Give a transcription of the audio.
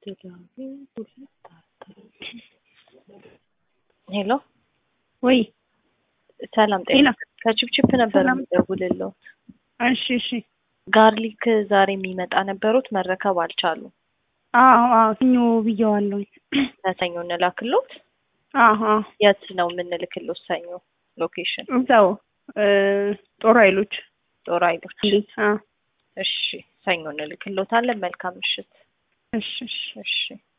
ሄሎ ወይ ሰላም ጤና ሄሎ ከችፕችፕ ነበር ሰላም። የምደውልለው። እሺ እሺ ጋርሊክ ዛሬ የሚመጣ ነበሩት መረከብ አልቻሉም። አዎ አዎ ሰኞ ብየዋለሁ። ለሰኞ እንላክሎት። አዎ አዎ የት ነው የምንልክሎት? ሰኞ ሎኬሽን እዛው እ ጦር ኃይሎች ጦር ኃይሎች። እንዴት? አዎ እሺ ሰኞ እንልክሎታለን። መልካም ምሽት። እሺ እሺ እሺ